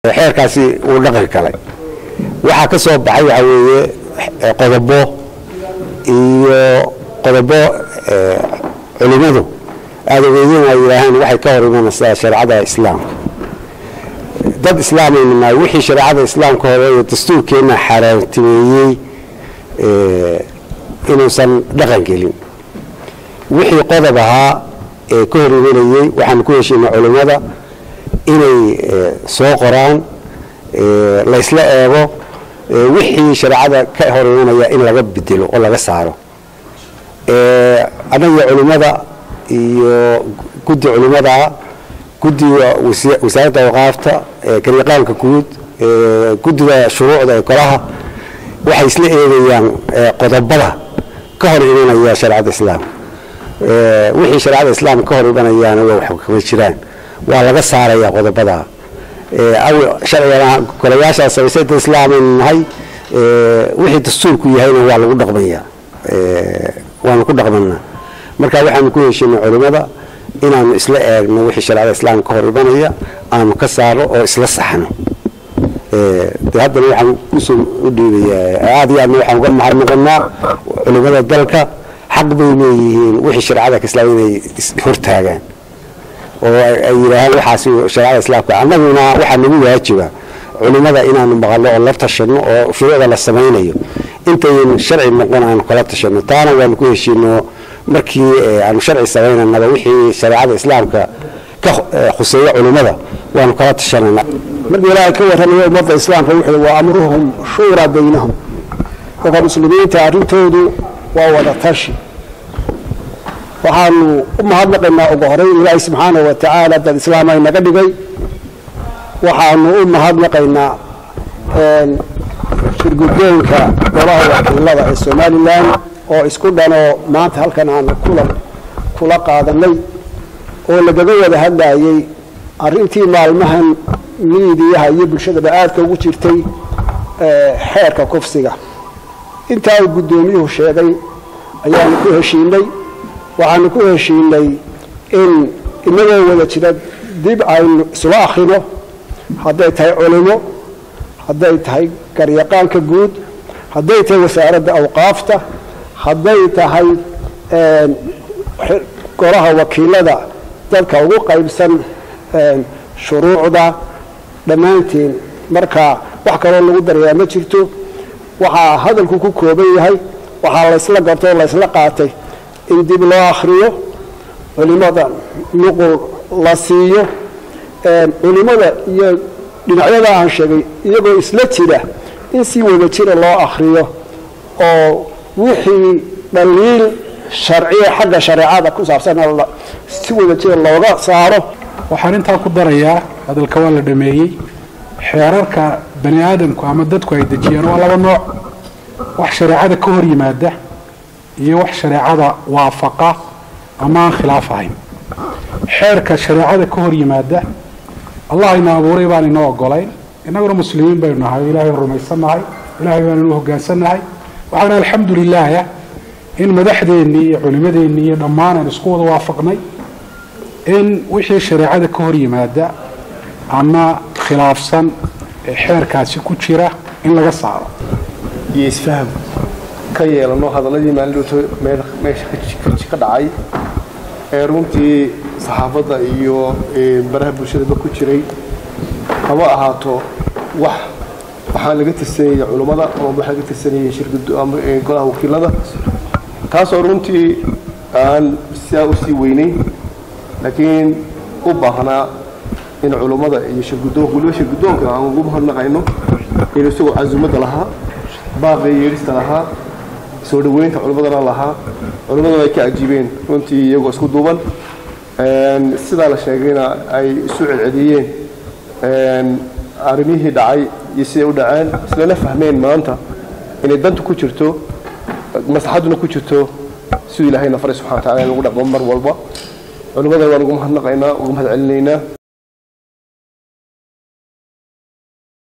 xeerkaasi uu dhaqan galay waxaa ka soo baxay waxaa weeye qodobo iyo qodobo culimmadu aada ogeydin ay yidhaahaan waxay ka hor imanaysaa shareecada islaamka dad islaamaynu nahay wixii shareecada islaamka hore iyo dastuurkeenna xaaraantimeeyey inuusan dhaqan gelin wixii qodob ahaa ee ka hor imanayey waxaanu ku heshiinay culimmada inay soo qoraan la isla eego wixii shareecada ka hor imanaya in laga bedelo oo laga saaro annaga culimmada iyo guddi culimmadaa guddiga wasaaradda awqaafta garyaqaanka guud guddiga shuruucda ee golaha waxay isla eegayaan qodobada ka hor imanaya shareecada islaamka wixii shareecada islaamka ka hor imanayaana waa wax kama jiraan waa laga saaraya qodobada sharciga golayaashaa samaysada islaamaynu nahay wixii dastuurku yahayna waa lagu dhaqmaya waanu ku dhaqmanaa marka waxaanu ku heshiinay culimmada inaanu isla eegno wixii shareecada islaamka ka hor imanaya aanu ka saarno oo isla saxno de haddana waxaan kusoo u dhiibayaa aada iyo aadna waxaan uga mahadnaqanaa culimmada dalka xaq bay leeyihiin wixii shareecada islaam inay hortaagaan oo ay yidhaahaan waxaas shareecada islaamka annaguna waxaa nagu waajiba culimmada inaanu maqalno oo la tashano oo shuruucda la samaynayo intayn sharci noqon aanu kala tashano taana waanu ku heshiino markii aanu sharci samaynanaba wixii shareecada islaamka ka khuseeya culimmada waanu kala tashanana markii ilaahay ka warramayo ummadda islaamka wuxuu waa amruhum shuuraa baynahum dadka muslimiinta arrintoodu waa wada tashi waxaanu u mahadnaqaynaa ugu horeyn ilaahay subxaana wa tacaala dad islaam ay naga dhigay waxaanu u mahadnaqaynaa shirgudoonka golaha wakiilada ee somalilan oo isku dhanoo maanta halkan aanu kulan kula qaadanay oo lagaga wada hadlayay arrintii maalmahan miidiyaha iyo bulshadaba aadka ugu jirtay xeerka kufsiga intaa uu guddoomiyuhu sheegay ayaanu ku heshiinay waxaanu ku heshiinay in inagoo wada jira dib aynu isula akrino hadday tahay culimo hadday tahay garyaqaanka guud hadday tahay wasaaradda awqaafta hadday tahay golaha wakiilada dadka ugu qaybsan shuruucda dhammaantiin marka wax kaloo lagu darayaa ma jirto waxaa hadalku ku kooban yahay waxaa laysla gartay oo laysla qaatay in dib loo akhriyo culimada nuqul la siiyo culimada iyo dhinacyada aan sheegay iyagoo isla jira in si wada jira loo akhriyo oo wixii dhaliil sharciya xagga shareecada ku saabsan si wada jira looga saaro waxaan intaa ku darayaa hadalka waa la dhameeyey xeerarka bani aadamku ama dadku ay dejiyaan waa laba nooc wax shareecada ka hor yimaada iyo wax shareecada waafaqa ama aan khilaaf ahayn xeerka shareecada ka hor yimaada allah ina abuuray baan inoo ogolayn innaguna muslimiin baynu nahay o ilahay rumaysannahay ilahay baannu hogaansannahay waxaana alxamdu lilaah in madaxdeennii iyo culimadeennii iyo dhammaan aan isku wada waafaqnay in wixii shareecada ka hor yimaada ama khilaafsan ee xeerkaasi ku jira in laga saaro iyo isfaham ka yeelano hadaladii maalidhowto meesha ka dhacay ee runtii saxaafadda iyo baraha bulshadaba ku jiray haba ahaato wax waxaa laga tirsanayay culummada ama wax laga tirsanayay golaha wakiilada taasoo runtii aan sidaa usii weynayn laakiin u baahnaa in culummada iyo shirgudoonka waliba shirgudoonka aan ugu mahadnaqayno inuu isagoo casuumadda lahaa baaqi yeedhista lahaa soo dhoweynta culimmadana lahaa culimmadana ay ka ajiibeen runtii iyagoo isku duuban sidaa la sheegayna ay isu celceliyeen arrimihii dhacay iyo siday u dhaceen islana fahmeen maanta inay danta ku jirto maslaxadduna ku jirto siduu ilahayna faray subxana wa tacala in lagu dhaqmo mar walba culimmadana waan ugu mahadnaqaynaa ugu mahad celinaynaa